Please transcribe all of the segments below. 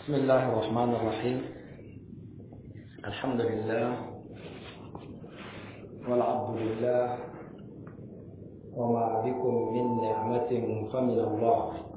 بسم الله الرحمن الرحيم الحمد لله والعبد لله وما بكم من نعمة فمن الله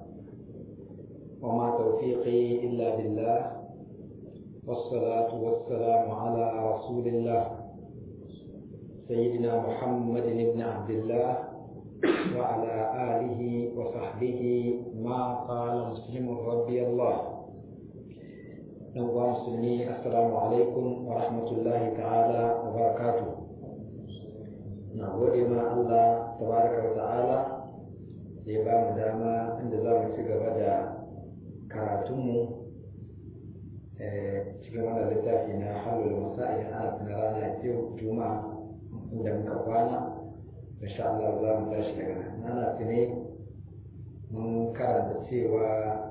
وما توفيقي إلا بالله والصلاة والسلام على رسول الله سيدنا محمد بن عبد الله وعلى آله وصحبه ما قال مسلم ربي الله ɗan uwa musulmi assalamu alaikum wa rahmatullahi ta'ala wa barakatu na gode ma Allah tabaraka wa ta'ala da ya ba mu dama inda za mu ci gaba da karatunmu cikin wannan littafi na halul masa'il ana na rana yau juma'a inda muka kwana insha Allah za mu tashi daga nan ana tune mun karanta cewa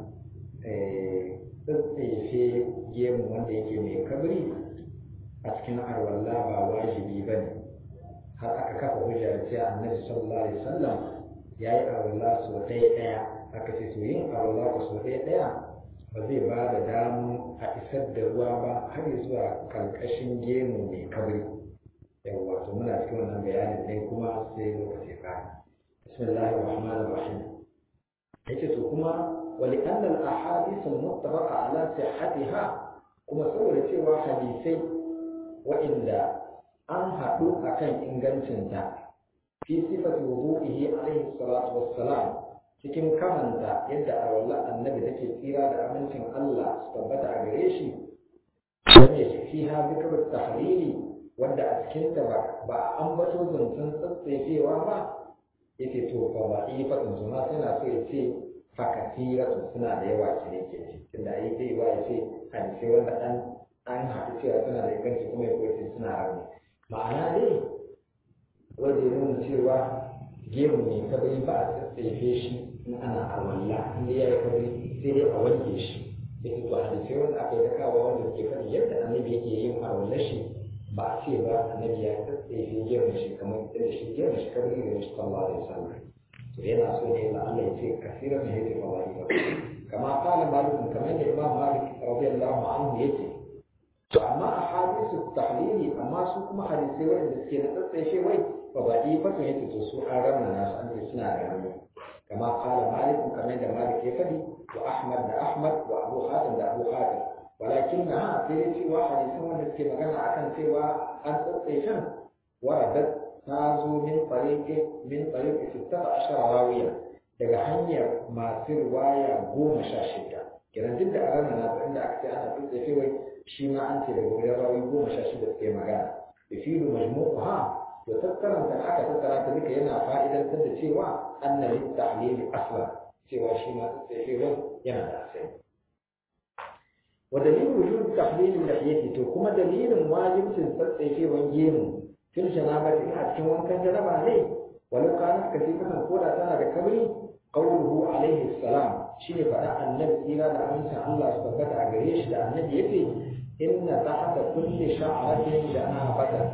tsatsefe gemu wanda yake mai kabri a cikin arwalla ba wajibi ba ne har aka kafa hujja da cewa annabi sallallahu alaihi wasallam ya yi arwalla sau ɗaya ɗaya aka ce to yin arwalla ko sau ɗaya ɗaya ba zai ba da damu a isar da ruwa ba har zuwa karkashin gemu mai kabri yawwa to muna cikin wannan bayanin ne kuma sai lokaci ka bismillahir rahmanir rahim yace to kuma ولأن الأحاديث المتفق على صحتها kuma saboda cewa hadisai waɗanda an haɗu a kan ingancinta fi sifati wudu'ihi alaihi salatu wassalam cikin kamanta yadda arwallar annabi take tsira da amincin Allah su tabbata a gare shi wanda shi fi ha zikr tahlili wanda a cikin ta ba a ambato zancen tsatsefewa ba yace to fa ba ifatun suna sai na so ya ce fakasiratu suna da yawa ce ne ke ci tunda ai zai ba ya ce hadisai wanda an an haɗu cewa suna da inganci kuma ya koyi suna rauni ma'ana dai wanda ya nuna cewa gemu ne kabari ba a tsatsefe shi in ana alwala in ya yi kabari sai dai a wanke shi ya ce to hadisai wanda aka yi ta kawo wanda suke faɗi yadda annabi yake yin alwala shi ba a ce ba annabi ya tsatsefe gemu shi kamar yadda shi gemu shi kabari da shi sallallahu alaihi wasallam to yana so ne la Allah ya ce kasiran ne yake fawari ba kama kala malik kamar da imam malik radiyallahu anhu yace to amma a hadisu tahlili amma su kuma hadisai wanda suke na tsatsashe wai ba ba yi fa yace to su an ramna nasu an ce suna da rauni kama kala malik kamar da malik ya fadi wa ahmad da ahmad wa abu hatim da abu hatim walakin na ha sai dai cewa hadisan wanda suke magana akan cewa an tsatsashen waradat ta zo min tsariƙe min tsariƙe sittata ashara rawiya daga hanyar masu riwaya goma sha shida kenan duk da a ranar na inda aka ce ana tsotsefe wai shi ma an ce daga wurin rawi goma sha shida suke magana da filu majmu'u ha to tattaran da aka tattara ta duka yana fa'idantar da cewa anna lit tahlili asla cewa shi ma tsotsefe wai yana da asali wa dalilin wujud tahlilin lafiyati to kuma dalilin wajibcin tsatsefewan gemu fil janabati a cikin wankan janaba ne walau kana kasifatan ko da tana da kabri qawluhu alaihi salam shine faɗa annabi tsira da amincin Allah su tabbata a gare shi da annabi yace inna tahta kulli sha'ratin janabatan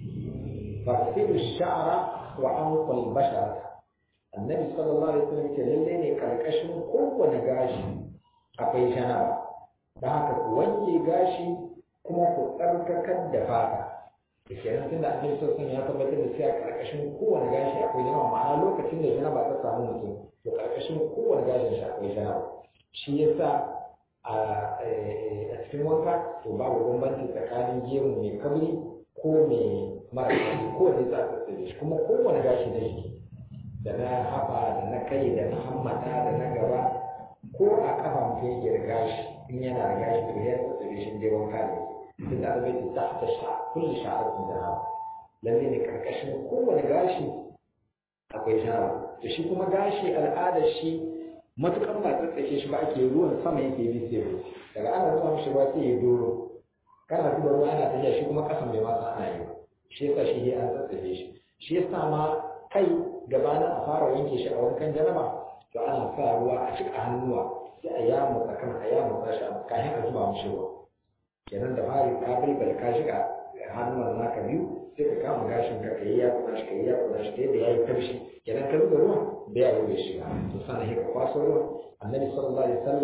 fasilu sha'ra wa anqul bashara annabi sallallahu alaihi wasallam yace lalle ne karkashin kowane gashi akwai janaba da haka ku wanke gashi kuma ku tsarkakar da fata da kenan tunda annabi sallallahu ya tabbatar da cewa karkashin kowane gashi akwai janaba ma'ana lokacin da janaba ta samu mutum to karkashin kowane gashin shi akwai janaba shi yasa a cikin wanka to babu bambanci tsakanin gemu mai kabri ko mai mara kabri ko da za a tsaye shi kuma kowane gashi na jiki da na haɓa da na kai da na hammata da na gaba ko a kafa mutum yake da gashi in yana da gashi to ya tsaye shi dai wanka ne tunda arabai ta tahta sha kulli sha'atin janaba lalle ne karkashin kowane gashi akwai janaba to shi kuma gashi al'adar shi matukan ba tsatsake shi ba ake ruwan sama yake bi sai ruwa daga ana zuwa mishi ruwa sai ya doro kana zuba ruwa ana tafiya shi kuma kasan bai masa ana yi shi yasa shi an tsatsake shi shi yasa ma kai gabanin a fara wanke shi a wankan janaba to ana sa ruwa a cika hannuwa sai a yamu tsakan a yamu sashi a kayan a zuba mishi ruwa kenan da fari ka bilbal ka shiga hannun naka biyu sai ka kama gashin ka kai ya kuma shi kai ya kuma shi kai da yayi taushi kenan ka zuba ruwan da ya yi shiga to sannan ka kwaso ruwan annabi sallallahu alaihi wasallam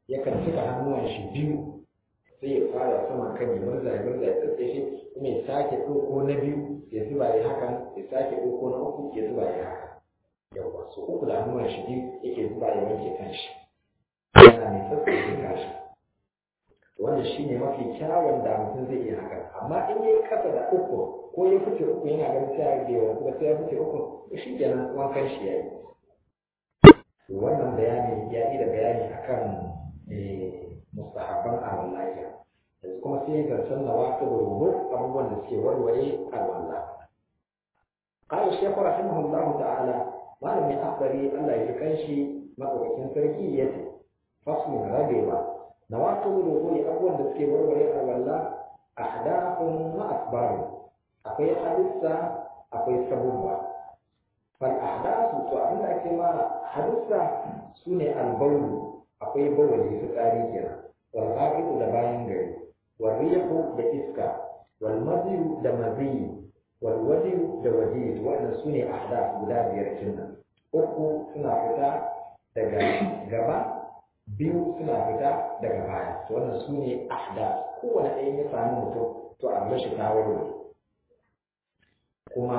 yakan cika hannuwan shi biyu sai ya fara sama kan ya murza ya murza ya tsatsefe kuma ya sake ɗauko na biyu ya zuba ya hakan ya sake ɗauko na uku ya zuba ya haka yawwa so uku da hannuwan shi biyu yake zuba ya wanke kan shi yana mai tsatsefe kashi wanda shi ne mafi kyawun da mutum zai iya haka amma in ya yi kasa da uku ko ya fice uku yana ganin sai ya rage wa kuma sai ya fice uku to shi kenan wankan shi ya yi wannan bayani ya yi da bayani akan mustahabban arwallahi yanzu kuma sai zancen na wasu rubu abubuwan da suke warware arwallah قال الشيخ رحمه الله تعالى ما لم يأخبري الله يكنشي مدوكين سركية فصل ربيبا نواقض الوضوء أول دسكي warware arwallah أحداث وأسباب أقوي حدثة أقوي سبوبة فالأحداث تعمل كما حدثة سنة البول أقوي بول يفتاري كنا والغائط دباين غير والريح بإسكا والمزي دمزي والوجه دوجيج وأن سنة أحداث بلا بيركنا أخو سنة فتا daga gaba biyu suna fita daga baya to wannan su ne ahda kowane ɗaya ya sami mutum to a bashi ta warware kuma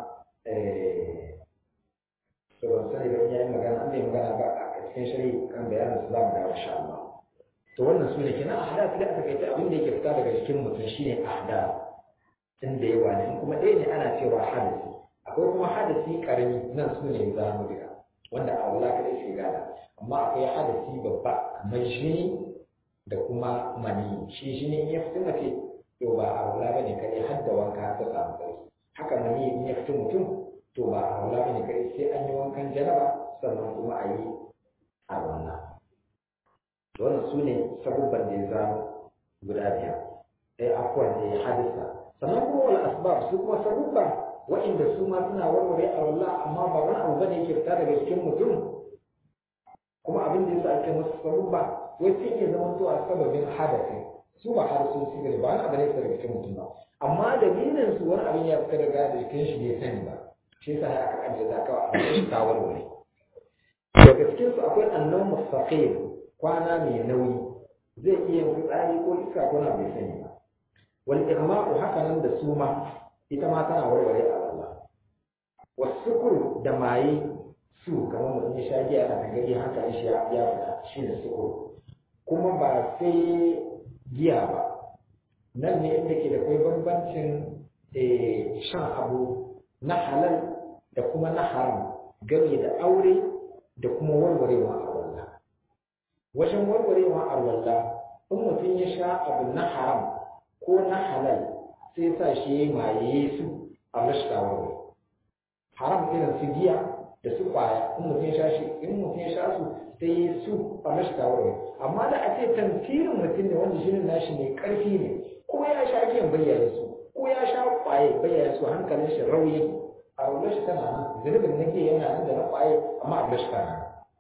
to ban sani ba ya yi magana an bai magana ba a cikin shari kan bayanin su za mu dawo insha Allah to wannan su ne kenan ahda da aka kai abin da yake fita daga jikin mutum shine ahda tun da yawa ne kuma ɗaya ne ana cewa hadasi akwai kuma hadasi karami nan su ne za mu diga wanda a wala kadai shi gada amma akwai hadasi babba kamar jini da kuma mani shi jini in ya fito mace to ba a wala bane kadai har da wanka ta samu sarki haka mani in ya fito mutum to ba a wala bane kadai sai an yi wankan janaba sannan kuma a yi a wannan wannan su ne sabubban da ya zama guda biyar ɗaya akwai da ya hadisa sannan kuma wal asbab su kuma sabubba wa'inda su ma suna warware a wallah amma ba wani abu bane yake fita daga cikin mutum kuma abin da yasa ake musu sabubba wai sai ke zama zuwa sababin hadasi su ba hadasun su ne ba wani abu ne fita daga cikin mutum ba amma dalilin su wani abin ya fita daga jikin shi bai sani ba shi yasa ya aka ajiye da kawai a cikin ta warware daga cikin su akwai annan mustaqim kwana mai nauyi zai iya fitsari ko iska ko na bai sani ba wal igma'u haka nan da suma ita ma tana warware a Allah wasukuru da maye su kamar mutum ya sha giya na gari hankalin shi ya fita shi da sukuru kuma ba sai giya ba nan ne inda ke da kai bambancin shan abu na halal da kuma na haram game da aure da kuma warwarewa a wallah wajen warwarewa a wallah in mutum ya sha abu na haram ko na halal sai sa shi ya maye su a mashitawar haram irin su giya da su kwaya in mutum ya sha shi in mutum ya sha su sai ya su a mashitawar amma da a ce tamfirin mutum ne wanda jinin nashi mai karfi ne ko ya sha giyan bayyana su ko ya sha kwaye bayyana su hankalin shi rauyi a raunar shi tana nan zunubin na giya yana nan da na kwaye amma a mashi tana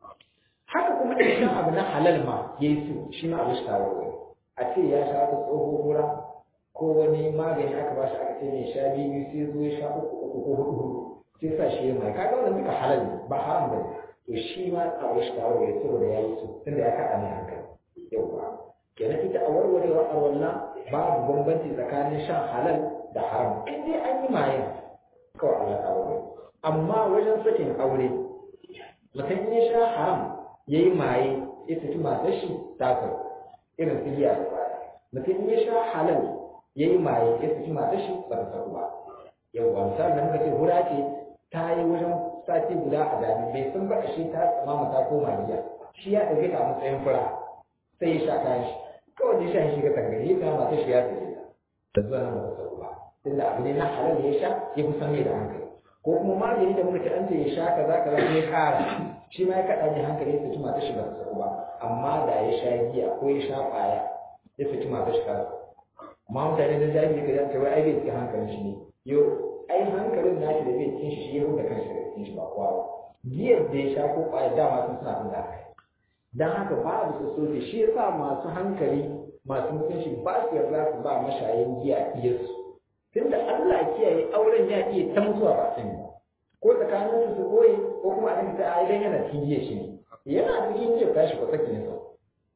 haka kuma in sha abu na halal ma ya yi su shi ma a mashitawar a ce ya sha ta tsohon hura ko wani magani aka ba shi aka ce mai sha biyu sai zo ya sha uku uku ko hudu hudu sai sa shi ya mai kaga wannan duka halal ne ba haram ba to shi ma a wasu ta warware saboda ya yi su tunda ya kaɗa mai hankali yauwa kenan ita a warwarewa a wannan babu bambanci tsakanin shan halal da haram in dai an yi mayan kawai Allah ta warware amma wajen sakin aure mutum in ya sha haram ya yi maye ya saki matar shi ta irin su giya da baya mutum in ya sha halal ya yi maye ya saki matar shi ba ta saku ba yawwa misali da muka ce hura ce ta yi wajen sati guda a dami bai san ba shi ta tsamama ta koma giya shi ya ɗauke ta a matsayin fura sai ya sha kayan shi kawai da sha shi ga tangare ya kama matar shi ya tafi da zuwa nan ba ta saku ba tunda abu ne na halal ya sha ya fi san mai da hankali ko kuma magani da muka ce an ce ya sha kaza kaza sai ya kara shi ma ya kaɗa ne hankali ya saki matar shi ba ta saku ba amma da ya sha giya ko ya sha ƙwaya ya saki matar shi kaza amma mutane da jahili ka zanta wai ai bai cikin hankalin shi ne yo ai hankalin nashi da bai cikin shi shi ya huta kanshi daga cikin shi ba kowa ba giyar da ya sha ko ƙwaya dama sun suna tun da haka dan haka babu su soke shi yasa masu hankali masu mutunci ba su yarda su ba mashayin giya iyarsu tunda Allah kiyaye auren ya iya ta mutuwa ba sani ba ko tsakanin su koyi ko kuma a ta ai dan yana cikin giya shi ne yana cikin giya tashi ko sake ne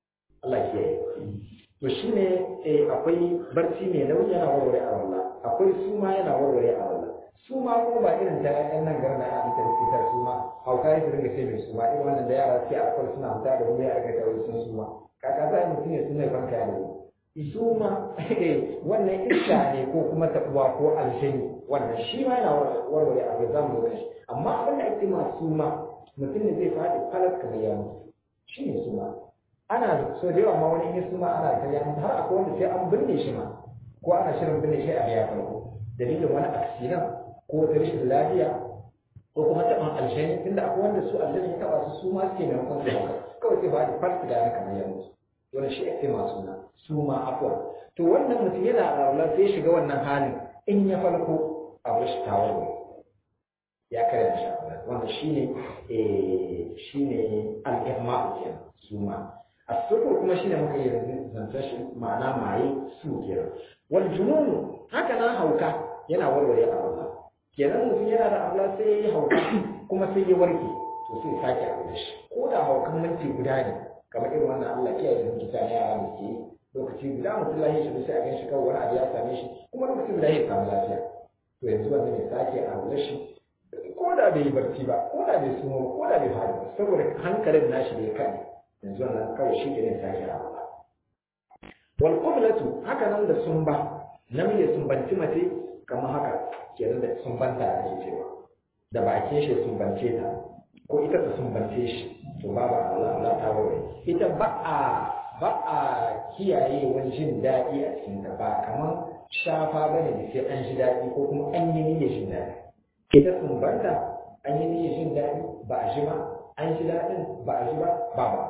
Allah ya yi to shine eh akwai barci mai nauyi yana warware a wallah akwai suma yana warware a wallah suma kuma ba irin ta yan nan garin da aka fitar suma hauka ya dinga sai mai suma irin wannan da yara sai akwai suna fita da wuri aka ga wai sun suma kaka za mutum ne sun mai farka da suma wannan iska ne ko kuma tabuwa ko aljani wannan shi ma yana warware a ga zamu ga shi amma abin da ake ma suma mutum ne zai faɗi falas kamar ya mutu shi ne suma ana so da yawa ma wani in suma ana ta ya har akwai wanda sai an binne shi ma ko ana shirin binne shi a biya farko dalilin wani aksidan ko wata rashin lafiya ko kuma taɓan aljani tunda akwai wanda su aljani ya taɓa su su ma suke maimakon su haka kawai sai faɗi falas da ya kamar ya mutu wannan shi ake ma suna suma afwa to wannan mutum yana a sai shiga wannan halin in ya farko a rashin tawarwa ya karya shi wanda shine eh shine al-ihma'u kenan suma as-sukur kuma shine muka yi zanta shi ma'ana maye su kenan wal junun haka nan hauka yana warware a Allah kenan mutum yana da Allah sai ya yi hauka kuma sai ya warke to sai ya sake aure shi ko da haukan minti guda ne kamar irin wannan Allah kiyaye da kita ne a da ke lokaci guda mutum lahi shi sai a gan shi kawai wani abu ya same shi kuma lokacin da ya samu lafiya to yanzu wannan ya sake aure shi ko da bai yi barci ba ko da bai sumo ba ko da bai faɗi ba saboda hankalin nashi bai kai yanzu wannan kawai shi ne sake aure wal qiblatu haka nan da sumba namiji sumbanci mace kamar haka kenan da sumbanta da ake cewa da bakin shi sumbance ta ko ita ta sumbance shi to babu Allah Allah ta wuri ita ba a ba a kiyaye wani jin daɗi a cikin ta ba kamar shafa bane da sai an ji daɗi ko kuma an yi niyyar jin daɗi ita sumbanta an yi niyyar jin daɗi ba a ji ba an ji daɗin ba a ji ba ba ba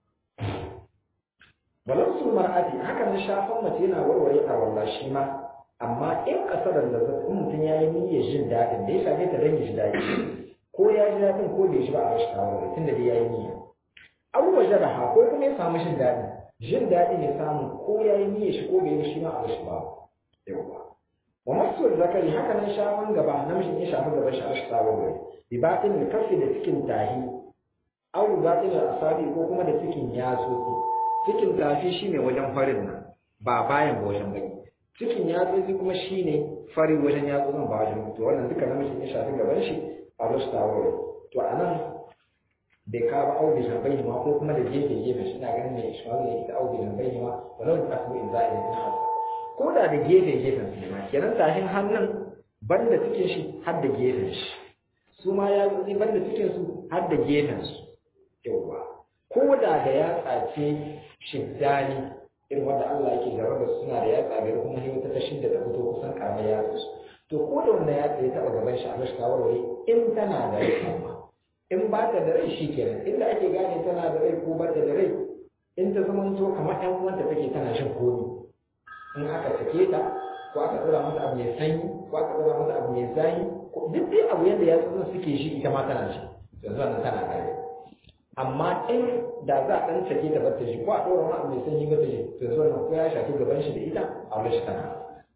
walansu mar'ati haka nan shafan mace yana warware a walla shi ma amma in kasarar da zai in mutum ya yi niyyar jin daɗin da ya shafe ta don ya ji daɗi ko ya ji daɗin ko bai ji ba a rashin shawarar tun da dai ya yi niyya an waje da ko kuma ya samu jin daɗin jin daɗin ya samu ko ya yi niyyar shi ko bai yi shi ma a rashin ba yawwa wa masu zakari haka nan shafan gaba namijin ya shafi gaban shi a rashin shawarar bi batin da kafi da cikin tahi au batin da asabi ko kuma da cikin yatsotsi cikin tafi shine wajen farin nan ba bayan ba wajen baki cikin yatsotsi kuma shine fari wajen yatsotsin ba wajen mutu wannan duka namijin ya shafi gaban shi a wasu tawaro to a nan bai kawo audi na bai ma ko kuma da gefe gefe shi na ganin mai ishmael ya ita audi na bai ma walau da kasu in za'a yi hasa ko da da gefe gefen su ma kenan tashin hannun banda cikin shi har da gefen shi su ma ya zuzi banda cikin su har da gefen su yauwa ko da da ya tsace shiddani irin wanda Allah yake jarraba suna da yatsa biyar kuma ne wata ta shidda da fito kusan karamar yatsa su to ko da wannan yatsa ya taba gaban shi a mashi kawarware in tana da rai kuma in ba ta da rai shi kenan inda ake gane tana da rai ko ba ta da rai in ta zama to kamar ƴan uwanta take tana shan komi in aka sake ta ko aka ɗora mata abu mai sanyi ko aka ɗora mata abu mai zayi duk dai abu yadda ya tsotsin suke shi ita ma tana shi yanzu wannan tana da rai amma in da za a ɗan sake ta bata shi ko a ɗora wani abu mai sanyi bata shi to yanzu wannan ko ya shafi gaban shi da ita a wani shi tana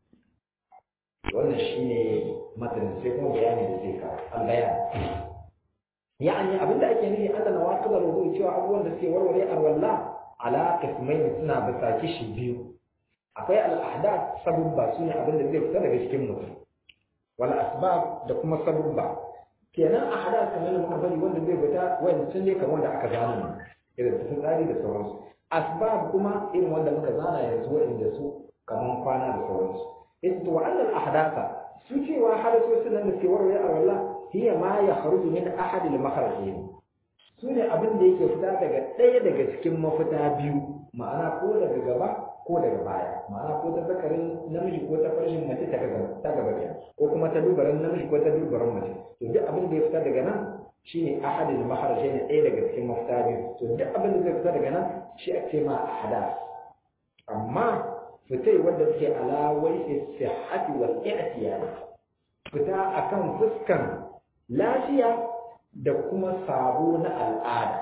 wannan shi ne matanin sai kuma bayani da zai kawo an bayani ya'ani abinda ake nufi an da nawasu da rubu cewa abubuwan da suke warware arwalla ala qismain suna bisa kishi biyu akwai al'ada sabubba su ne abinda zai fita daga cikin mutum wal asbab da kuma sabubba kenan a hada kamar da muka bari wanda zai fita wanda sun ne kamar da aka zana irin su tsari da sauransu asbab kuma irin wanda muka zana yanzu wa'inda su kamar kwana da sauransu ita to wa'annan ahdatha su cewa hadasosin nan da ke warware a walla hiya ma ya kharuju min ahad al makharajain su ne abin da yake fita daga ɗaya daga cikin mafita biyu ma'ana ko daga gaba ko daga baya ma'ana ko ta zakarin namiji ko ta farshin mace ta gaba ta gaba kenan ko kuma ta dubaran namiji ko ta dubaran mace to duk abin da ya fita daga nan shine ahad al makharajain ɗaya daga cikin mafita biyu to duk abin da zai fita daga nan shi ake ma ahada amma fitai wanda suke ala wai sihhati wal i'tiyad fita akan fuskan lafiya da kuma sabo na al'ada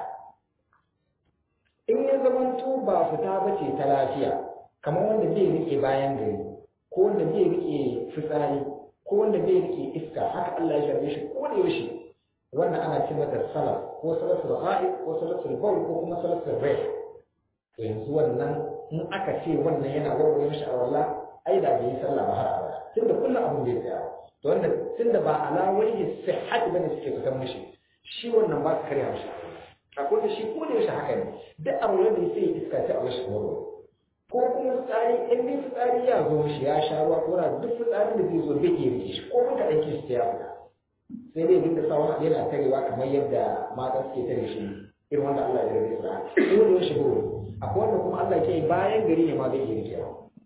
in ya zamanto ba fita ba ce ta lafiya kamar wanda zai rike bayan gari ko wanda zai rike fitsari ko wanda zai rike iska haka Allah ya shafe shi ko da yaushe wannan ana ce mata salaf ko salatul ra'ib ko salatul bawl ko kuma salatul rih to yanzu wannan in aka ce wannan yana warware mishi arwalla ai da bai yi sallah ba har abada tunda kullum abin bai tsaya to wanda tunda ba ala wajhi sihhat bane suke fitan mishi shi wannan ba su karya mishi akwai da shi ko da yaushe haka ne duk arwallar da sai iska ta a mishi warware ko kuma fitsari in dai fitsari ya zo mishi ya sha ruwa ko na duk fitsarin da zai zo bai iya rike shi ko mun kaɗan kishi ta ya fita sai dai duk da sa wani yana tarewa kamar yadda mata suke tare shi irin wanda Allah ya rabe su ko da yaushe ko akwai wanda kuma Allah ke bayan gari ne ma zai iya rike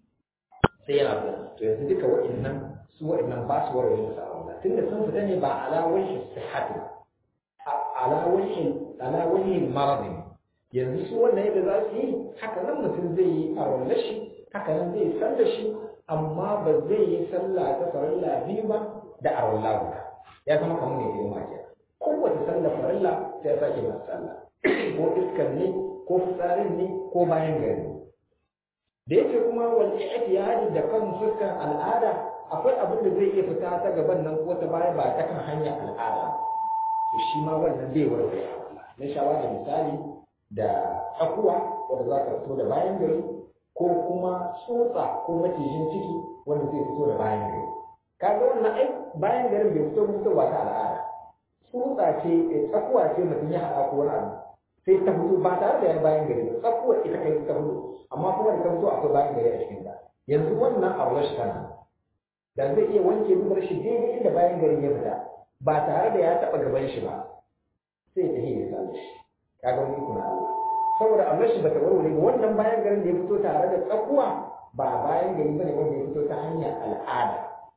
sai yana fita to yanzu duka wa'annan su wa'annan ba su warware musu Allah tunda sun fita ne ba ala wajhi sihhati ala wajhi ala wajhi maradin yanzu su wannan yadda za su yi haka nan mutum zai yi a wannan shi haka nan zai san da shi amma ba zai yi sallah ta farilla biyu ba da a wallah guda ya zama kamar mai girma ke kowace sallah farilla sai ya sake masa sallah ko iskar ne ko fitsarin ne ko bayan gari da yake kuma wal i'tiyadi da kan fuskan al'ada akwai abin da zai iya fita ta gaban nan ko ta baya ba ta kan hanyar al'ada to shi ma wannan bai warware na shawa da misali da tsakuwa wanda za ka fito da bayan gari ko kuma tsotsa ko macijin ciki wanda zai fito da bayan gari kaga wannan ai bayan garin bai fito fito ba ta al'ada tsotsa ce tsakuwa ce mutum ya haɗa ko wani abu sai ta fito ba tare da yan bayan gari ba tsakuwa ita kai ta fito amma kuma da ta fito akwai bayan gari a cikin ta yanzu wannan abu rashi kana da zai iya wanke dubar shi daidai inda bayan gari ya fita ba tare da ya taɓa gaban shi ba sai ta hiyar sa shi kaga wani kuna Allah saboda Allah shi bata warware ba wannan bayan garin da ya fito tare da tsakuwa ba bayan gari bane wanda ya fito ta hanyar al'ada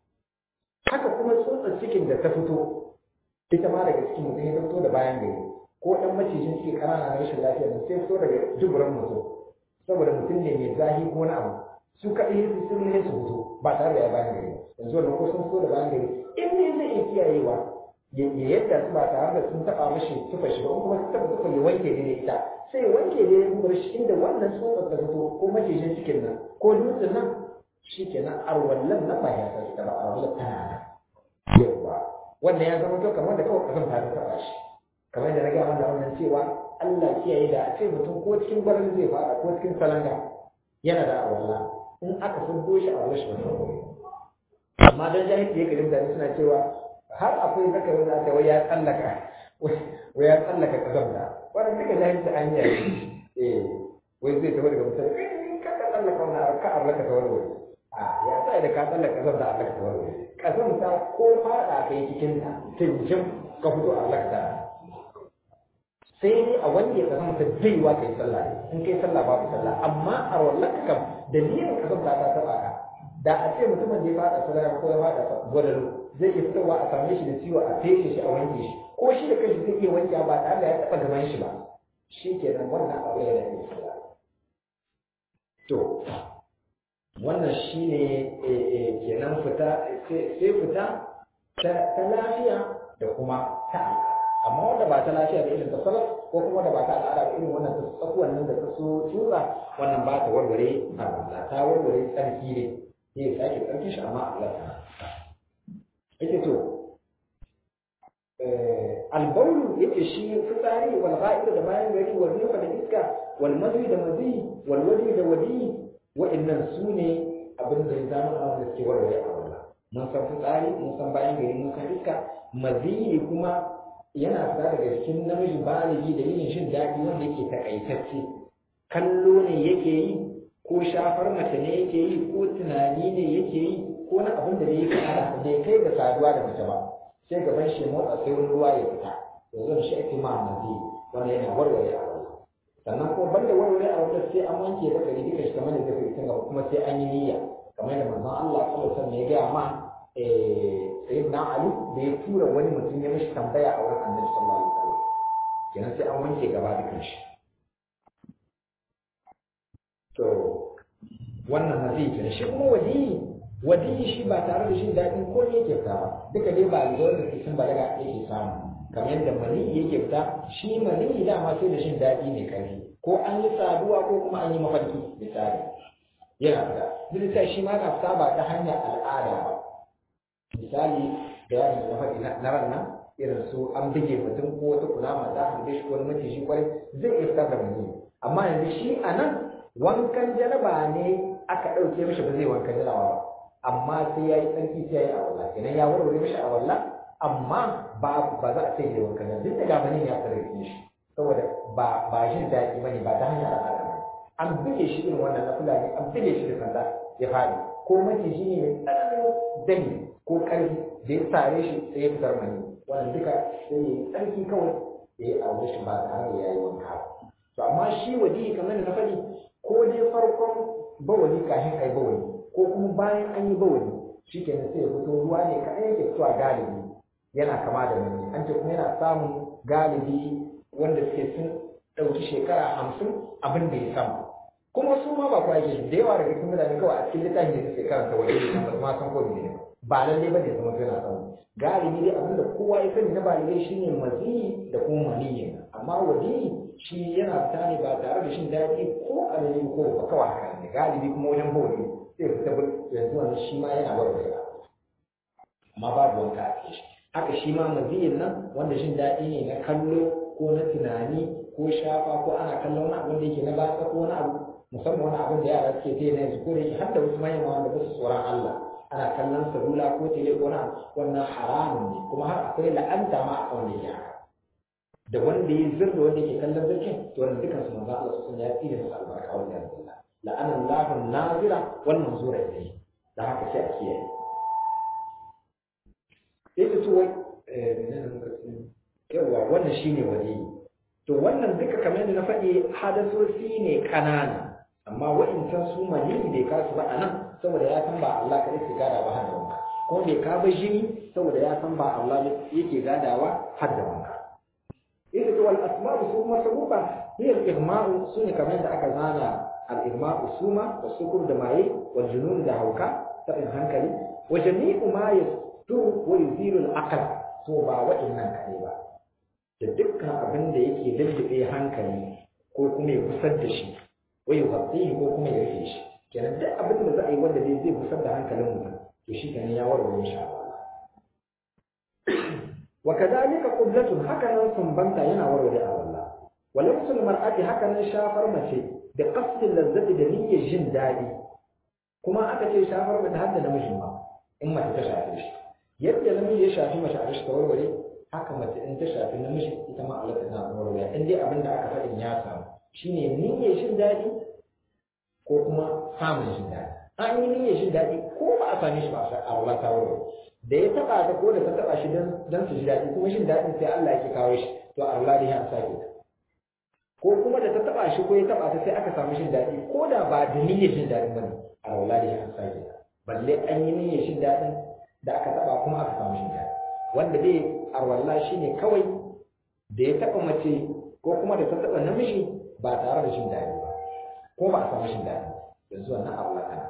haka kuma tsotsar cikin da ta fito ita ma daga cikin mutum ya fito da bayan gari ko dan macijin ciki kanana na rashin lafiya ne sai fito daga duburan mutum saboda mutum ne mai zahi ko wani abu su kaɗai su sun ne su fito ba tare da ya bayan gari yanzu wannan ko sun fito da bayan gari in ne zai iya kiyayewa ya yadda su ba tare da sun taɓa mashi tufa shi ba kuma su taɓa tufa ya wanke ne da ita sai wanke ne ya kuma shi inda wannan tsotsar ta fito ko majejin cikin nan ko dutsen nan shi kenan arwallan nan ba ya san ta ba arwallan tana nan yauwa wannan ya zama to kamar da kawai kasan ta taɓa shi kamar da na gaya mana wannan cewa Allah kiyaye da a ce mutum ko cikin gwarin zai fara ko cikin salanga yana da arwalla in aka fuddo shi a wurin shi ba amma dan jahilci ya kalin da suna cewa har akwai zaka wanda ta wai ya tsallaka wai ya tsallaka kasar da wannan duka jahilci an yi eh wai zai tafi daga mutum ka ka tsallaka wannan ka Allah ka tawar wai a ya sai da ka tsallaka kasar da Allah ka tawar wai kasar ta ko fada kai cikin ta tinjin ka fito Allah ka sai dai a wanda ya kasance ta baiwa kai sallah in kai sallah babu sallah amma a wallaka kam dalilin kasar ta ta taba ka da a ce mutumin da ya fada sallah ko ya fada gwadalo zai iya fitowa a same shi da ciwo a feshe shi a wanke shi ko shi da kanshi zai iya wanke ba tare da ya taɓa gaban shi ba shi kenan wannan abu ya da sallah to wannan shi ne kenan fita sai fita ta lafiya da kuma ta amma wanda ba ta lafiya da irin ta salaf ko kuma da ba ta al'ada da irin wannan tsakuwan nan da ta so tura wannan ba ta warware a ta warware tsarki ne ne sake tsarkin shi amma Allah ta yake to albaulu yake shi fitsari wal ghaib da bayan gari wal rifa da iska wal madhi da madhi wal wadi da wadi wa'annan su ne abin da ya zama a wanda suke warware a wannan mun san fitsari mun san bayan gari mun san iska madhi kuma yana fita daga cikin namiji baligi da yin shin daɗi wanda yake takaitacce kallo ne yake yi ko shafar mace ne yake yi ko tunani ne yake yi ko na abin da yake ana bai kai da saduwa da mace ba sai gaban shi motsa sai wani ruwa ya fita yanzu shi ake ma mazi wanda yana warware a wani sannan kuma banda warware a wani sai an wanke da gari duka shi kamar da zai fi gaba kuma sai an yi niyya kamar da manzon Allah sallallahu alaihi wasallam ya gaya ma sayyidina Ali da ya tura wani mutum ya mishi tambaya a wurin Annabi sallallahu alaihi wasallam kenan sai an wanke gaba dukan shi to wannan mazi kenan shi kuma wadi wadi shi ba tare da shi daɗin ko ne yake fita ba duka dai ba ga wanda ke sun balaga yake samu kamar yadda mani yake fita shi mani dama sai da shin daɗi ne karfi ko an yi saduwa ko kuma an yi mafarki misali yana fita duk da shi ma na fita ba ta hanyar al'ada ba misali da yaron da faɗi na ran nan irin su an bige mutum ko wata kunama za a shi ko wani maciji kwarai zai iya fitar da mani amma yanzu shi a nan wankan janaba ne aka ɗauke mishi ba zai wankan janaba ba amma sai ya yi tsarki sai ya yi awalla kenan ya warware mishi awalla amma ba ba za a ce ya wankan janaba duk da gabanin ya tsare shi saboda ba ba jin daɗi bane ba ta hanyar al'ada ba an buge shi irin wannan na fulani an buge shi da sanda ya faɗi ko maciji ne mai tsananin dani ko ƙarfi da ya sare shi sai ya fitar mani wannan duka sai ya yi tsarki kawai ya yi aure shi ba tare da ya yi wanka to amma shi wadi kamar da na faɗi ko dai farkon bawali kafin ai bawali ko kuma bayan an yi bawali shi kenan sai ya fito ruwa ne kaɗan yake fitowa galibi yana kama da mani an ce kuma yana samun galibi wanda suke sun ɗauki shekara hamsin abin da ya sama kuma su ma ba kuwa yake da yawa daga cikin mutane kawai a cikin littafin da suke karanta wani ne ba ma san ko ne ba lalle ba ne zama suna samu galibi dai abin da kowa ya sani na balibai shine mazi da kuma maniyyi amma wadi shi yana fita ne ba tare da shin daɗi ko alali ko ba kawai haka ne galibi kuma wajen bawali sai fita yanzu wannan shi ma yana warware amma babu wanka a cikin shi haka shi ma maziyin nan wanda shin daɗi ne na kallo ko na tunani ko shafa ko ana kallon wani abin da yake na batsa ko wani abu musamman wani abin da yara suke ta na yanzu ko da yake har da wasu manyan wanda ba su tsoron Allah ana kallon salula ko tele ko na wannan haramun ne kuma har akwai la'anta ma a wanda yake haka da wanda ya zirga wanda yake kallon zirkin to wannan dukkan su manzo Allah sun ya tsire musu albarka wanda ya zalla la'anan lahu nazira wan manzura ilayhi da haka sai a kiyaye sai ta tuwai yawa wannan shine waliyi to wannan duka kamar yadda na faɗi hadasosi ne ƙanana amma wa'incan su manini bai kasu ba a nan saboda ya san ba Allah kaɗai ke gada ba har da wanka ko bai ka ba jini saboda ya san ba Allah yake gadawa har da wanka ita to wal asma'u su kuma sabuba hiya al-igma'u sune kamar yadda aka zana al-igma'u suma wa sukur da maye wal junun da hauka tabin hankali wa jami'u ma yasturu wa yuzilu al-aql to ba wa'innan kaɗai ba da dukkan abin da yake lullube hankali ko kuma ya kusar da shi wai ya ko kuma ya rufe shi kenan duk abin da za a yi wanda dai zai kusar da hankalin mutum to shi kenan ya warware shi wa kadhalika qublatun haka nan sumbanta yana warware a wallah wa lamsul mar'ati haka nan shafar mace da qasdin lazzati da niyyar jin daɗi kuma aka ce shafar mace har da namijin ma in mace ta shafe shi yadda namiji ya shafi mace a shi ta warware haka mace in ta shafi namiji ita ma Allah tana warware in dai abin da aka faɗin ya samu shine niyyar jin daɗi ko kuma samun jin daɗi an yi niyyar jin daɗi ko ba a same shi ba a Allah ta warware da ya taɓa ta ko da ta taɓa shi don su ji daɗi kuma jin daɗin sai Allah yake kawo shi to Allah dai ya sake ta ko kuma da ta taɓa shi ko ya taɓa ta sai aka samu jin daɗi ko da ba da niyyar jin daɗin bane Allah dai ya sake ta balle an yi niyyar jin daɗin da aka taɓa kuma aka samu jin daɗi wanda dai arwalla shine kawai da ya taɓa mace ko kuma da ta taɓa namiji ba tare da jin daɗi ba ko ba a samu jin daɗi yanzu wannan arwalla kana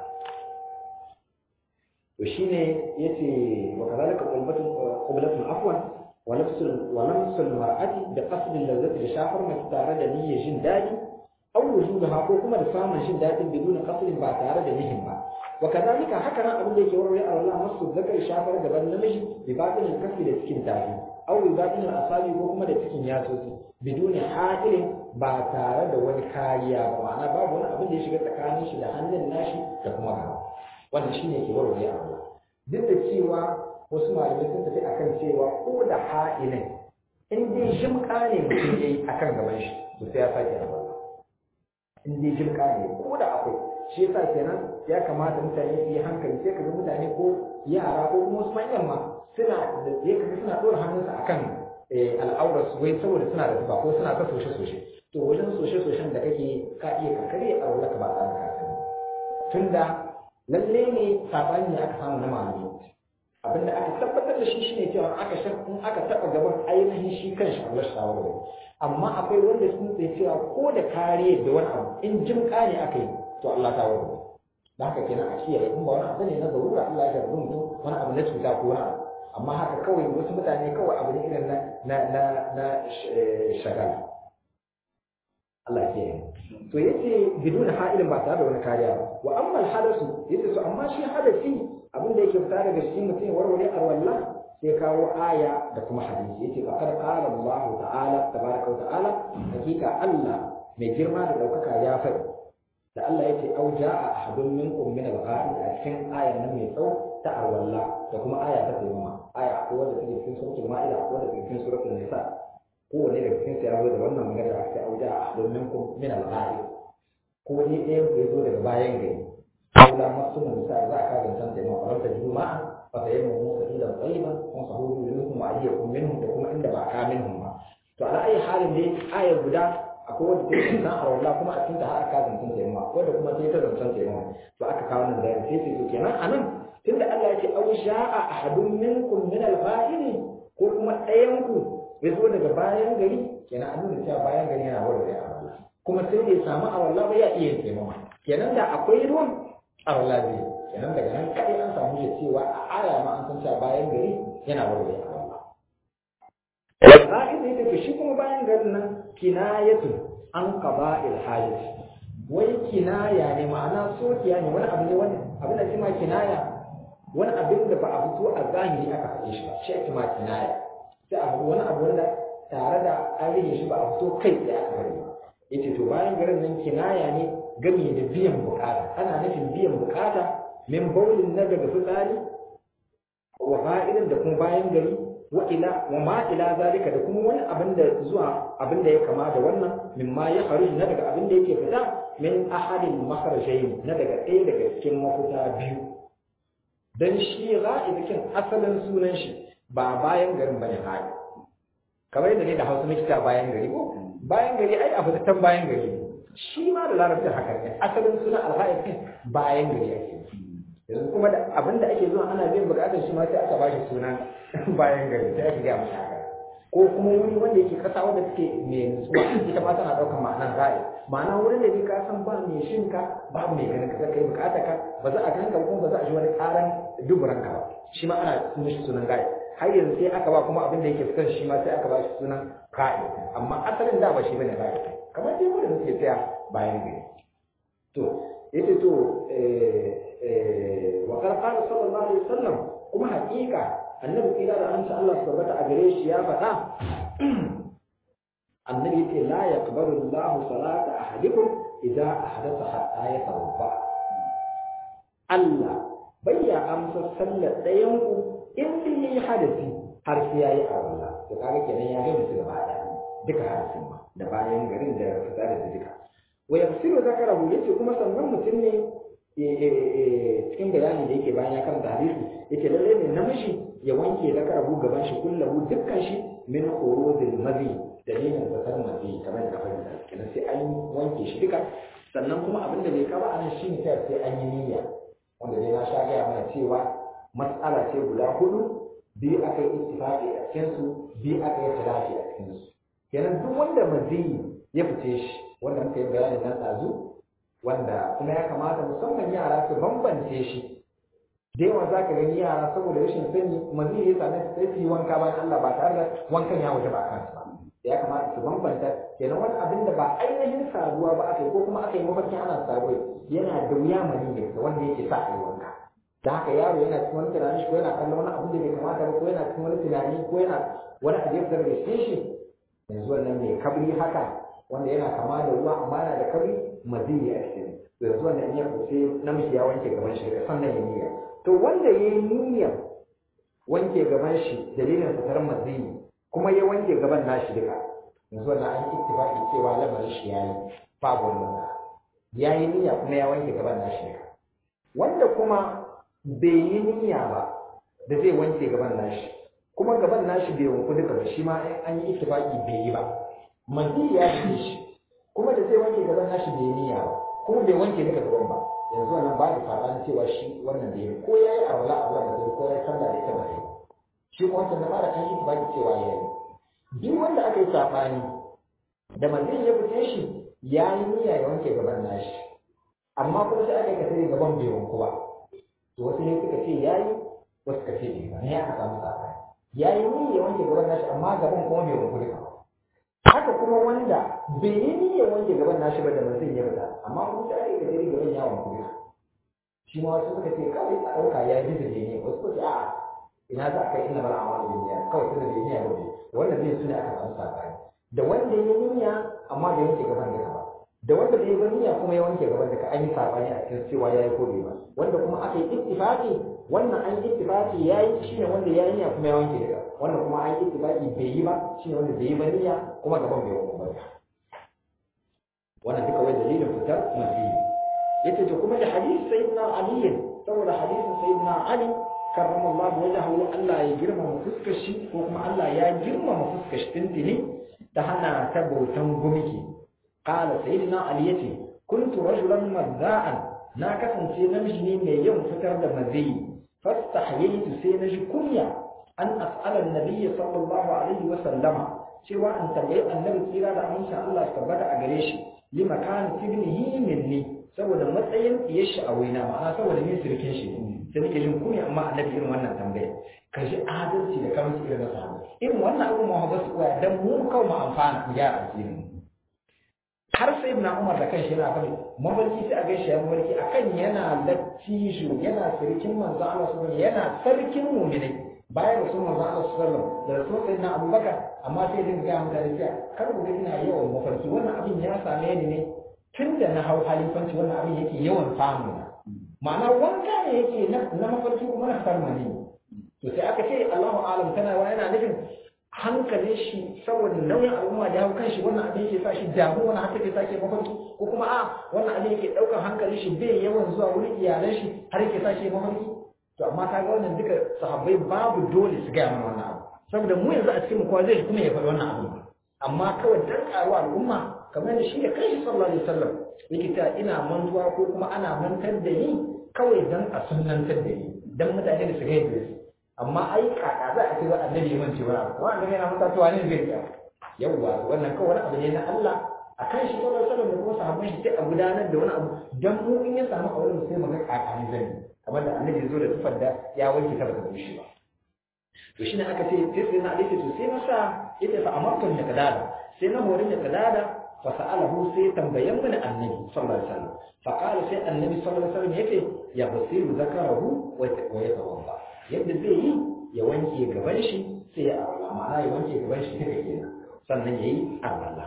to shine yace wa kadhalika qulbatun qublatun afwan wa nafsul wa nafsul mar'ati da qasd al-lazzati da shafar mace tare da niyyar jin daɗi aw wujudaha ko kuma da samun jin daɗin biduna qasdin ba tare da niyyin ba wa kadhalika haka nan abin da yake warware a Allah masu zakar shafar gaban namiji bi batin kafi da cikin tafi aw bi batin asabi ko kuma da cikin yatsosi biduni ha'ilin ba tare da wani kariya ba ma'ana babu wani abin da ya shiga tsakanin shi da hannun nashi da kuma gaba wannan shine ke warware a Allah duk da cewa wasu malamai sun tafi akan cewa ko da ha'ilin in dai jimka ne mutum yayi akan gaban shi to sai ya sake rawa in dai jimka ne ko da akwai shi yasa kenan ya kamata mutane su yi hankali sai kaga mutane ko yara ko kuma wasu manyan ma suna da ya kaga suna ɗora hannunsa akan al'aurar su wai saboda suna da tuba ko suna ta soshe soshe to wajen soshe soshen da kake ka iya kankare a wurin ka ba tare da ka sani tunda lalle ne sabani ne aka samu na malami abinda aka tabbatar da shi shine cewa aka shan in aka taba gaban ainihin shi kanshi Allah shawarwari amma akwai wanda sun tsaye cewa ko da kariya da wani abu in jin ne aka yi to Allah ta warware da haka kenan a kiyaye in ba wani abu ne na zarura Allah ya jarrabu mutum wani abu na cuta ko wani abu amma haka kawai wasu mutane kawai abu ne irin na na na na shagala Allah ya kiyaye to yace biduna ha'ilin ba tare da wani kariya ba wa amma hadasu yace to amma shi hadasi abin da yake fita daga cikin mutum warware arwalla sai kawo aya da kuma hadisi yace fa kad qala Allah ta'ala tabaraka wa ta'ala hakika Allah mai girma da ɗaukaka ya faɗi da Allah ya ce au ja'a ahadun minkum min al-ghaib a cikin ayan nan mai tsawo ta arwalla da kuma aya ta tayyama aya ko wanda take cikin suratul ma'ida ko wanda take cikin suratul nisa ko wanda daga cikin sai ya zo da wannan magana da aka au ja'a ahadun minkum min al-ghaib ko ni ɗaya ku zo daga bayan gari Allah masu nisa za a kaga san tayyama a wata juma'a fa tayyama musa ila tayyiba wa sahuhu minkum wa ayyakum minhum da kuma inda ba ka minhum ba to ala ayi halin dai aya guda akwai wanda take san a wallah kuma a cikin ta har aka zancen ta yamma wanda kuma sai ta zancen ta yamma to aka kawo nan da sai sai to kenan anan tunda Allah ya ce aw sha'a ahadun minkum min al-fa'ili ko kuma ɗayan ku ya zo daga bayan gari kenan an nuna cewa bayan gari yana warware a wallah kuma sai da ya samu a wallah ba ya iya yin taimama kenan da akwai ruwan a wallah zai kenan daga nan kadai an samu shi cewa a aya ma an san cewa bayan gari yana warware a wallah Ƙa'ida ita ce shi kuma bayan garin nan kinayatu an qada'il hajat wai kinaya ne ma'ana sokiya ne wani abu ne wani abin da ma kinaya wani abin da ba a fito a zahiri aka faɗe shi ba shi ake ma kinaya sai a faɗi wani abu wanda tare da an rage shi ba a fito kai tsaye aka faɗi ba yace to bayan garin nan kinaya ne gami da biyan bukata ana nufin biyan bukata min baulin na daga fitsari wa fa'idan da kuma bayan gari wa ila wa ma ila zalika da kuma wani abin da zuwa abin da ya kama da wannan mimma ya kharuj na daga abin da yake fita min ahadin makharajain na daga ɗaya daga cikin mafuta biyu dan shi ra'idikin asalin sunan shi ba bayan garin bane haɗi kamar yadda ne da hausa muke ta bayan gari ko bayan gari ai a fitattan bayan gari shi ma da larabci haka ne asalin sunan alhaifin bayan gari ake yanzu kuma da abin da ake zuwa ana biyan bukatar shi ma sai aka bashi sunan bayan gari sai aka gaya masa haka ko kuma wuri wanda yake kasa wanda suke mai nutsuwa ita ma tana ɗaukar ma'anar ra'ayi ma'ana wurin da ka san ba mai shinka babu mai ganin ka kai bukatar ka ba za a ganka kuma ba za a ji wani ƙaran duburan ka ba shi ma ana mishi sunan ra'ayi har yanzu sai aka ba kuma abin da yake fitar shi ma sai aka ba shi sunan ra'ayi amma asalin da ba shi bane ra'ayi kamar dai wanda suke tsaya bayan gari to yace to wa qala sallallahu alaihi wasallam kuma haƙiƙa annabi kira da amsa Allah subhanahu a gare shi ya faɗa annabi yace la yaqbalu Allahu salata ahadikum idza ahdatha hatta yatawadda Allah bai ya amsa sallar ɗayan ku in dai yayi hadasi har sai yayi arwala to kaga kenan ya gani su gaba ɗaya duka hadisin ma da bayan garin da fitsari da duka wa yafsiru zakarahu yace kuma sannan mutum ne cikin bayani da yake bayan ya karanta hadisi yace lalle ne namiji ya wanke zakarahu gaban shi kullahu dukkan shi min khurujil mazi dalilin zakar mazi kamar da fahimta kenan sai an wanke shi duka sannan kuma abin da bai kaba anan shine sai an yi niyya wanda dai na sha gaya mana cewa matsala ce guda hudu biyu aka yi ittifaqi a cikin su biyu aka yi talafi a cikin su kenan duk wanda mazi ya fice shi wanda muka yi bayanin nan ɗazu wanda kuma ya kamata musamman yara su bambance shi da yawa za ka gani yara saboda rashin sani mazi ya same su sai su yi wanka bayan Allah ba tare da wankan ya wuce ba a kansu ba ya kamata su bambanta kenan wani abin da ba ainihin saduwa ba aka yi ko kuma aka yi mafarkin ana saduwa yana da wuya mani ne wanda yake sa a yi wanka da haka yaro yana cikin wani tunani ko yana kallon wani abin da bai kamata ba ko yana cikin wani tunani ko yana wani abu ya fitar da shi yanzu wannan mai kabri haka wanda yana kama da ruwa amma yana da kabri maziyi a cikin yanzu wannan in ya kuce namiji ya wanke gaban shi sannan ya niyya to wanda ya yi niyyar wanke gaban shi dalilin fitar maziyi kuma ya wanke gaban nashi duka yanzu wannan an ittifaqi cewa lamarin shi yayi babu wannan ya yi niyya kuma ya wanke gaban nashi duka wanda kuma bai yi niyya ba da zai wanke gaban nashi kuma gaban nashi bai wanku duka ba shi ma an yi ittifaqi bai yi ba maziyi ya fi shi kuma da zai wanke gaban nashi bai yi niyya ba kuma bai wanke duka gaban ba yanzu wannan ba da sabanin cewa shi wannan da ya ko ya yi arwala a wannan da ko ya sallah da ita ba sai shi kuma wancan na fara kan yi baki cewa ya yi duk wanda aka yi sabani da manzon ya fice shi ya yi niyya ya wanke gaban nashi amma kuma sai aka yi kasari gaban bai wanku ba to wasu ne suka ce ya yi wasu suka ce bai ba ne aka samu sabani ya yi niyya ya wanke gaban nashi amma gaban kuma bai wanku duka haka kuma wanda bai yi niyyar wanke gaban nashi ba da mutum ya fita amma kuma sai aka gari gaban ya wanku duka shi ma wasu suka ce kawai a ɗauka ya yi da ne wasu suka ce a'a ina za ka yi ina bara amma da niyya kawai tunda bai niyya ba wannan zai suna aka samu sabani da wanda ya niyya amma bai wanke gaban duka ba da wanda bai ba niyya kuma ya wanke gaban da ka an yi sabani a cikin cewa yayi ko bai ba wanda kuma aka yi ittifaqi wannan an yi ittifaqi yayi shine wanda yayi niyya kuma ya wanke daga wannan kuma an yi ittifaqi bai yi ba shine wanda bai yi ba niyya kuma gaban bai wanke ba wannan duka wai dalilin fitar mazi yace to kuma da hadisi sayyidina ali saboda hadisin sayyidina ali karramallahu wajhahu Allah ya girmama fuskar shi ko kuma Allah ya girmama fuskar shi tintini ta hana ta bautan gumiki qala sayyidina ali yace kuntu rajulan mazza'an na kasance namiji ne mai yawan fitar da mazi fastahyaitu sai na ji kunya an as'ala an-nabiy sallallahu alaihi wa sallama cewa an tambayi annabi tsira da amincin Allah tabbata a gare shi lima kana tibnihi minni saboda matsayin diyar shi a waina ma'ana saboda ni sirkin shi sai nake jin kunya amma annabi irin wannan tambaya ka ji adalci da kamar irin na sahabi irin wannan abu ma ba su koya dan mu kawai mu amfana mu gyara asirin har sai ibn Umar da kanshi yana faɗi mafarki sai a gaishe ya mafarki akan yana lattijo yana sirkin manzo Allah subhanahu yana sarkin mu'minai bayan rasul manzo Allah sallallahu da rasul sayyidina Abubakar amma sai din ga mutane cewa kar ku ga ina yawan mafarki wannan abin ya same ni ne tun da na hau halifanci wannan abin yake yawan samu na ma'ana wanka ne yake na mafarki kuma na farma ne to sai aka ce Allahu alam tana wa yana nufin hankalin shi saboda nauyin al'umma da hau kan shi wannan abin yake sa shi damu wannan haka ke sake mafarki ko kuma a wannan abin yake ɗaukar hankalin shi bai yawan zuwa wurin iyalan shi har yake sa shi mafarki to amma kaga wannan duka sahabbai babu dole su gaya mana wannan abu saboda mu yanzu a cikin mu kowa zai kuma ya faɗi wannan abu amma kawai dan karuwa al'umma kamar da shi da kanshi sallallahu alaihi wasallam yake ta ina mantuwa ko kuma ana mantar da ni kawai dan a sunnantar da ni dan mutane da su ga yadda su amma ai kaka za a ce wa annabi ya mance wani abu wannan yana manta cewa ne zai ya yawwa wannan kawai wani abu ne na Allah a kan shi sallallahu alaihi wasallam da kuma sahabban shi sai a gudanar da wani abu dan mu in ya samu auren sai mu ga kaka ne zai kamar da annabi ya zo da tufar da ya wanke ta ba ta bushe ba to shine aka ce sai sai na alaihi to sai masa ita fa amartu da kadada sai na horin da kadada fa sa'alahu sai tambayan mana annabi sallallahu alaihi wasallam fa qala sai annabi sallallahu alaihi wasallam yace ya basiru zakarahu wa yatawadda yadda zai yi ya wanke gaban shi sai ya arwala ma'ana ya wanke gaban shi duka kenan sannan yayi arwala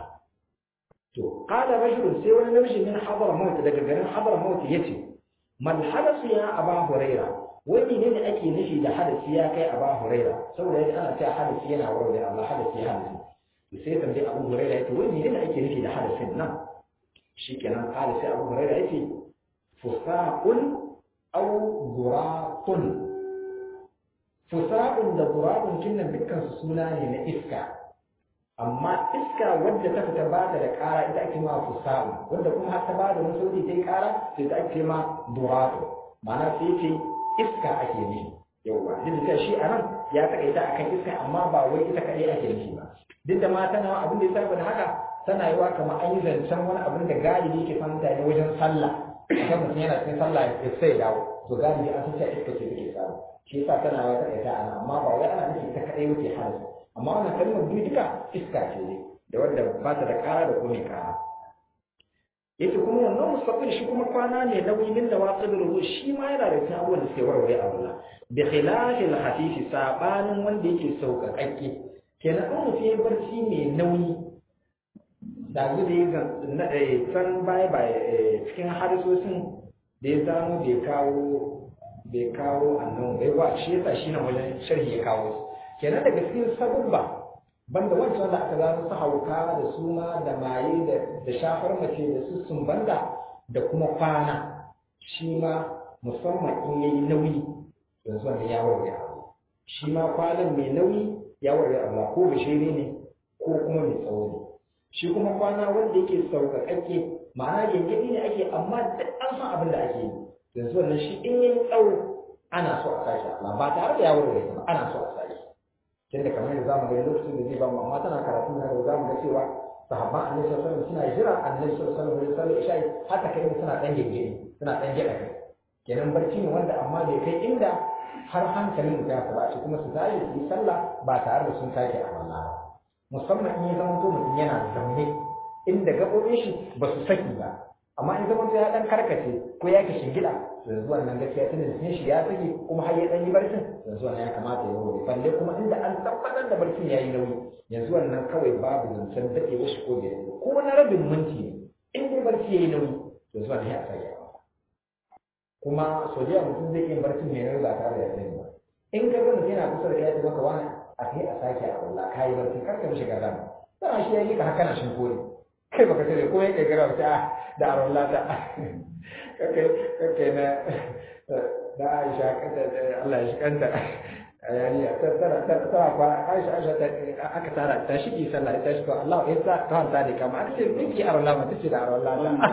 to qala rajulun sai wani namiji min hadara maut daga garin hadara maut yace man hadasu ya aba huraira wani ne ne ake nufi da hadasi ya kai aba huraira saboda yadda ana cewa hadasi yana warware Allah hadasi ya hadasi to sai tambayi abu huraira yace wani ne ne ake nufi da hadasin nan shikenan qala sai abu huraira yace fusaqun aw duratun fusaqun da duratun kinnan dukkan su suna ne na iska amma iska wadda ta fita ba ta da ƙara ita ake ma fusa'u wadda kuma har ta ba da wani sauti ta yi ƙara sai ta ake ma duratu ma'ana sai ce iska ake nufi yauwa duk da shi a nan ya taƙaita akan iska amma ba wai ita kaɗai ake nufi ba duk da ma tana abin da ya saba da haka tana yiwa kamar an yi zancen wani abin da galibi ke fahimta ne wajen sallah kan mutum yana cikin sallah ya sai dawo to galibi an san cewa iska ce take samu shi yasa tana ya taƙaita a nan amma ba wai ana nufi ita kaɗai wuce halin amma wannan kalmar biyu duka iska ce ne da wanda ba ta da ƙara da kuma ƙara yace kuma wannan mustaqbil shi kuma kwana ne nauyi min da waqid ruhu shi ma yana da cikin abubuwan da suke warware a Allah bi khilafi al-hafif sabanin wanda yake sauƙaƙaƙe kenan an mutum ya barci mai nauyi da zu da ya san baya ba cikin hadisosin da ya samu bai kawo bai kawo annan bai wa shi yasa shi na wajen sharhi ya kawo su kenan daga cikin sabubba banda wancan wanda aka gano su hauka da suma da maye da shafar mace da su sumbanda da kuma kwana shi ma musamman in yayi nauyi yanzu wanda ya warware abu shi ma kwanan mai nauyi ya warware abu ko bishiri ne ko kuma mai tsawo ne shi kuma kwana wanda yake sauƙaƙaƙe ma'ana gyangyaɗi ne ake amma duk an san abin da ake yi yanzu wannan shi in yayi tsawo ana so a sake amma ba tare da ya warware ba ana so a sake tunda kamar yadda zamu ga lokacin da zai ba mu amma tana karatu na da zamu ga cewa sahabban annabi sallallahu alaihi wasallam suna jira annabi sallallahu alaihi wasallam isha'i haka kai suna dan gege suna dan gida kai kenan barci ne wanda amma bai kai inda har hankalin da ya ba shi kuma su tashi su yi sallah ba tare da sun sake a wannan ba musamman in ya zama to mutum yana zaune inda gaɓoɓin shi ba su saki ba amma in zama to ya dan karkace ko ya kishi gida yanzu wannan gaskiya tunda jikin shi ya sake kuma har ya dan yi barcin yanzu wannan ya kamata ya wuri balle kuma inda an tabbatar da barcin ya yi nauyi yanzu wannan kawai babu zancen daɗe wasu ko da ko na rabin minti ne in dai dai barci yayi nauyi to zuwa ne a sake kuma so da mutum zai iya barci mai nauyi ba tare da ya sani ba in ka ga mutum yana kusa da kai ya maka wani a kai a sake a wallah kai barci kar ka mishi garama dama shi ya yi ka haka na shin kore kai baka tare ko ya kai gara ta da arwallah ta kai kai na da Aisha kanta Allah ya shi kanta yani tana tana kwa Aisha Aisha aka tara ta shige sallah ta shi to Allah ya sa ta hanta da kama aka ce miki arwallah ma tace da arwallah ta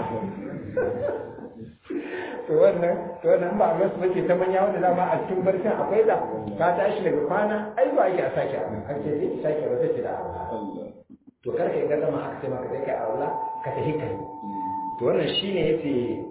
to wannan to wannan ba ga su bace ta manya wanda dama a cikin barcin akwai da ka tashi daga kwana ai ba ake a sake abin ake sai ki sake ba tace da arwallah to kar ka ga zama aka ce maka sai kai arwallah ka tafi kai to wannan shine yace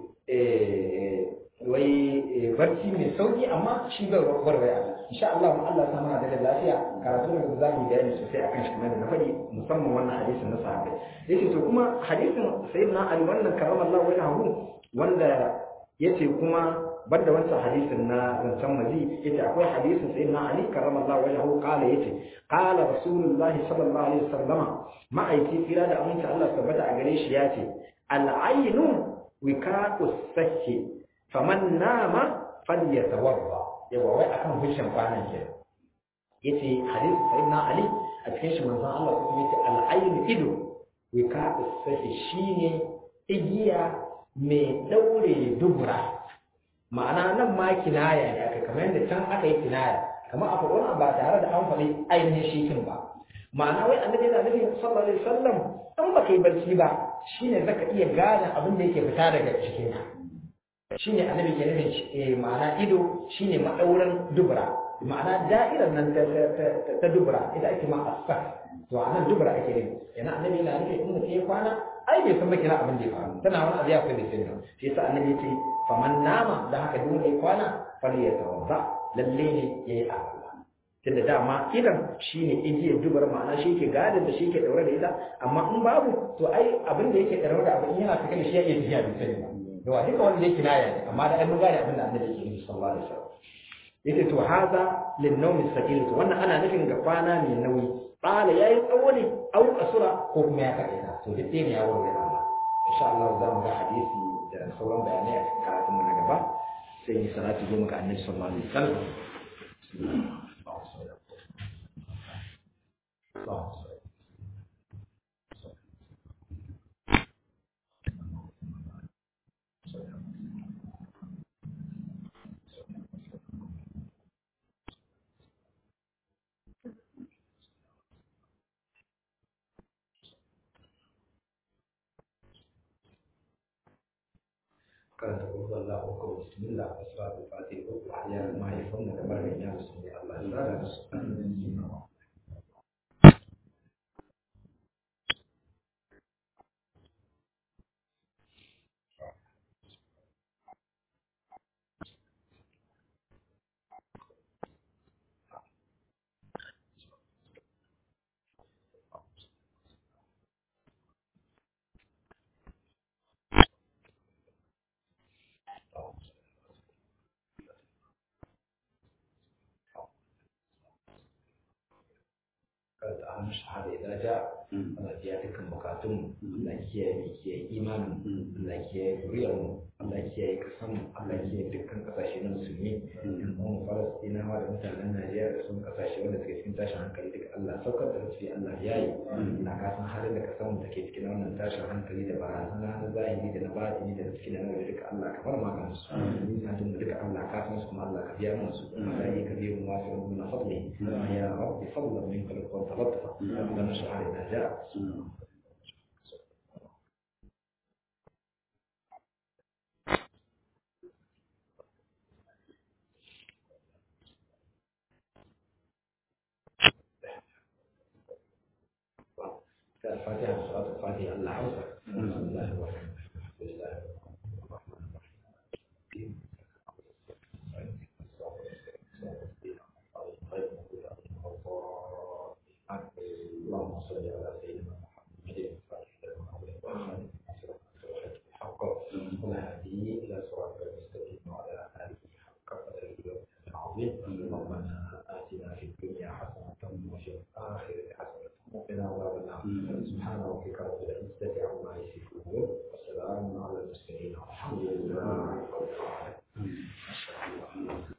eh wai barci mai sauki amma shi bai warware Allah insha Allah mu Allah sa muna da lafiya karatu da za mu bayani sosai akan shi kamar da na faɗi musamman wannan hadisin na sahabbai yace to kuma hadisin sayyidina Ali wannan karamallahu wajhahu wanda yace kuma banda wancan hadisin na zancen mazi yace akwai hadisin sayyidina Ali karamallahu wajhahu qala yace qala rasulullahi sallallahu alaihi wasallam ma'aiki tsira da aminci Allah tabbata a gare shi yace al-aynu wika'us sahi faman nama falyatawadda yawa wai akan hushin kwanan ke yace hadisi sayyidina ali a cikin shi manzon Allah kuma yace al-ayn ido wika sahi shine igiya mai daure dubura ma'ana nan ma kinaya ne aka kamar yadda can aka yi kinaya kamar a faɗo ba tare da an faɗi ainihin shikin ba ma'ana wai annabi yana nufin sallallahu alaihi wasallam an baka yi barci ba shine zaka iya gane abin da yake fita daga cikinka shine annabi ke nufin ma'ana ido shine madauran dubura ma'ana da'irar nan ta dubura ita ake ma asfar to a nan dubura ake nufi yana annabi yana nufin in mutum ya kwana ai bai san makina abin da ya faru tana wani abu ya fi da sirri shi yasa annabi ya ce faman nama da haka duk wanda ya kwana fal ya tawadda lalle ne yayi alwala tunda dama idan shine igiyar dubura ma'ana shi ke gadin da shi ke daure da ita amma in babu to ai abin da yake daure da abin yana cikin shi ya iya tafiya bai sani ba yawa duka wanda yake kinaya ne amma da ai mun gane abin da annabi yake nufi sallallahu alaihi wasallam yace to haza lin nawm sakil to wannan ana nufin ga kwana mai nauyi qala yayi tsawo ne au kasura ko kuma ya kaɗe ta to duk ne ya warware Allah insha Allah za mu ga hadisi da sauran bayanai a cikin karatun mu na gaba sai yi salatu goma ga annabi sallallahu alaihi wasallam karanta kuma Allah ko bismillah wa salatu fatiha ko ya mahaifan da barin ya su Allah ya tsara da su karanta a shahada idan ja Allah ya dukkan bukatun Allah kiyaye kiyaye imanin Allah kiyaye zuriyar mu Allah kiyaye kasan mu Allah kiyaye dukkan kasashe na musulmi in kuma Falastinawa da mutanen Najeriya da sun kasashe wanda suke cikin tashin hankali duka Allah saukar da rufi Allah ya yi na kasan halin da kasan mu take cikin wannan tashin hankali da barazana na zahiri da na batini da na cikin nan da duka Allah ka bar maganin su hadin da duka Allah ka san su kuma Allah ka biya mu su Allah ya ka biya mu wasu min fadli ya rabbi fadlan minka wa talatfa ربنا اشرح لنا جاء الفاتحة صلاة الفاتحة الله عوضة بسم الله الرحمن الرحيم بسم الله الرحمن الرحيم اللهم صل على سيدنا محمد الفاتح لما أغلق والخاتم الحق والهادي إلى صراط المستقيم وعلى آله حق قدره العظيم ربنا آتنا في الدنيا حسنة وفي الآخرة حسنة وقنا عذاب النار سبحان ربك رب العزة عما يصفون وسلام da suka yi